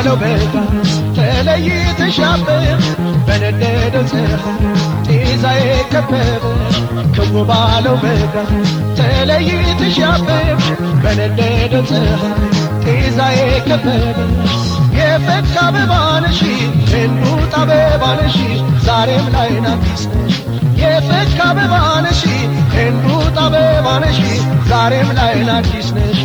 ባለው በጋ ተለይተሽ አበብሽ በነደደው ፀሐይ ጤዛዬ ከበበሽ ክው ባለው በጋ ተለይተሽ አበብሽ በነደደው ፀሐይ ጤዛዬ ከበበሽ የፈካ አበባ ነሽ እንቡጥ አበባ ነሽ ዛሬም ላይ ናፊስ ነሽ የፈካ አበባ ነሽ እንቡጥ አበባ ነሽ ዛሬም ላይ ናዲስ ነሽ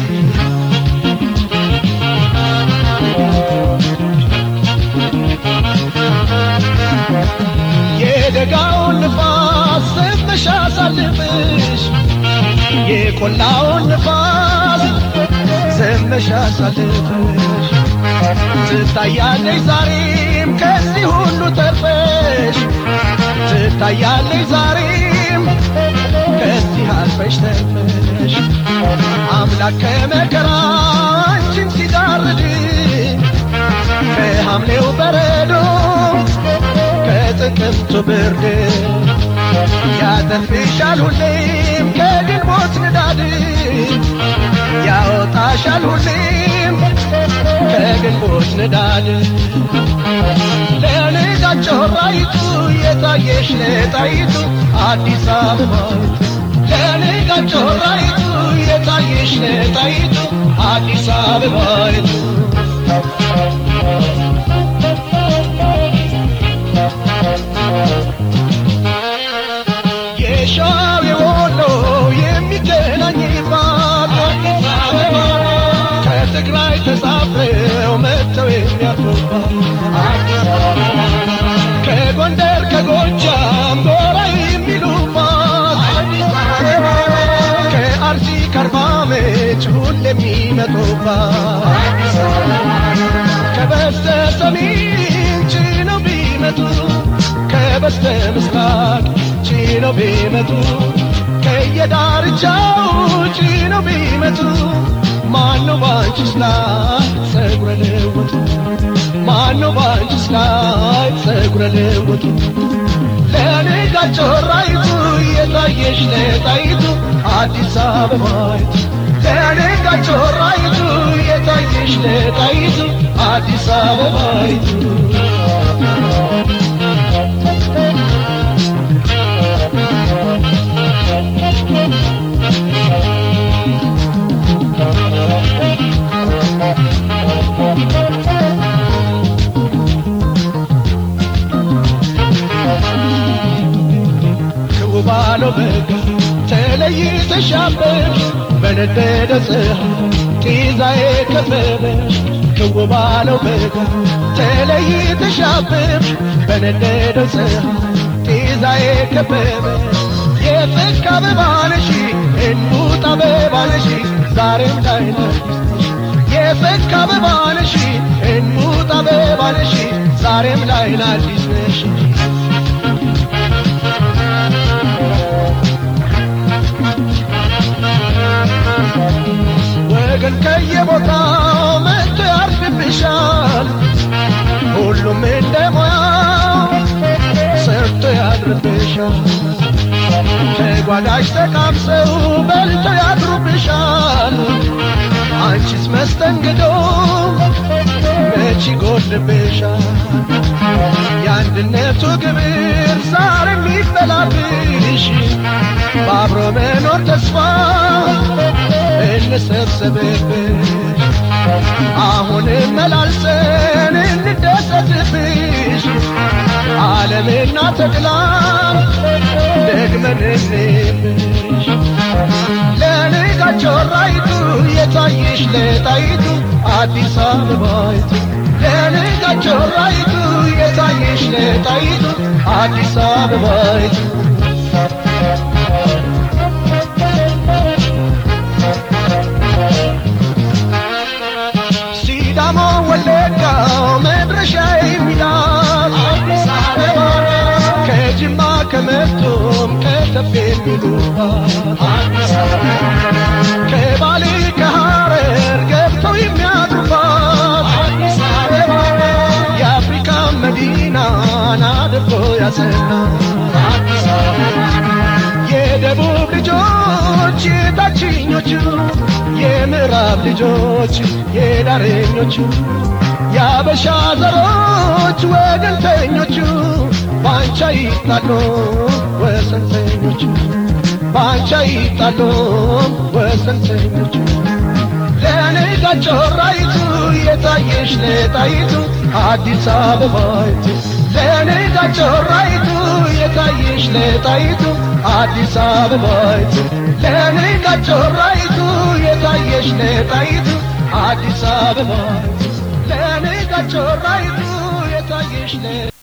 የደጋውን ንፋስ ዘመሻ ሳልፍሽ የቆላውን ንፋስ ዘመሻ ሳልፍሽ ትታያለሽ ዛሬም ከዚህ ሁሉ ተርፈሽ ትታያለሽ ዛሬም ከዚህ አልፈሽ ተርፈሽ አምላክ ከመከራ አንቺን ሲጋርድ ከሐምሌው በረዶ ከጥቅምቱ ብርድ ያተርፍሻል ሁሌም ከግንቦት ንዳድ ያወጣሻል ሁሌም ከግንቦት ንዳድ ለልጃቸው ራይቱ የታየሽ ለጣይቱ አዲስ አበባይቱ ለልጃቸው ራይቱ የታየሽ ለጣይቱ አዲስ አበባይቱ የሻው የወሎ የሚገናኝባት ከትግራይ ተሳፍረው መጥተው የሚያርፉባት ከጎንደር ከጎጃም ጎራ የሚሉባት ከአርሲ ከአርባ ምንጭ ሁሌ የሚመጡባት ከበስተ ሰሜን ጭነው ቢመጡ ከበስተ ምስራቅ ጭነው ቢመጡ ከየዳርቻው ጭነው ቢመጡ ማነው ባንቺስ ላይ ጸጉረ ልውጡ ማነው ባንቺስ ላይ ጸጉረ ልውጡ ለንጋቸው ራይቱ የታየሽ ለጣይቱ አዲስ አበባይቱ ለንጋቸው ራይቱ የታየሽ ለጣይቱ አዲስ አበባይቱ ክው ባለው በጋ ተለይተሽ አበብሽ በነደደ ፀሐይ ጤዛዬ ከበበሽ ክው ባለው በጋ ተለይተሽ አበብሽ በነደደ ፀሐይ ጤዛዬ ከበበሽ የፍክ አበባ ነሽ እንቡጥ አበባ ነሽ ዛሬም ላይ ነሽ የፍክ አበባ ነሽ እንቡጥ አበባ ነሽ ዛሬም ላይ አዲስ ነሽ ወገን ከየቦታው መጥቶ ያርፍብሻል ሁሉም እንደ ሙያው ሰርቶ ያድርብሻል ከጓዳሽ ተቃምሰው በልቶ ያድሩብሻል አንቺስ መስተንግዶ መች ይጎድልብሻል የአንድነቱ ግብር ዛሬም ይበላብሽ በአብሮ መኖር ተስፋ እንሰብሰብብሽ አሁንም መላልሰን እንደሰትብሽ ዓለምና ተድላም ደግመን እንብሽ ለንጋቸው ራይቱ የታየሽ ለጣይቱ አዲስ አበባይቱ ለንጋቸው ራይቱ የታየሽ ለጣይቱ አዲስ አበባይቱ ሲዳሞ ወለጋው መድረሻ የሚላት ከጅማ ከመቶም ከተፍ የሚሉባት ከባሌ ከሐረር ገብተው የሚያድሩባት የአፍሪካ መዲናን አድርጎ ያጸናት የደቡብ ልጆች የታችኞቹ የምዕራብ ልጆች የዳረኞቹ የአበሻ ዘሮች ወገንተኞቹ ባንቻ ይጣሉ ወሰንተኞቹ ባንቻ ይጣሉ ወሰንተኞቹ ለንጋ ጮራይቱ የታየሽ ለጣይቱ አዲስ አበባይቱ ለንጋ ጮራይቱ የታየሽ ለጣይቱ አዲስ አበባይቱ ለንጋ ጮራይቱ የታየሽ ለጣይቱ አዲስ አበባይቱ ለንጋ ጮራይቱ የታየሽ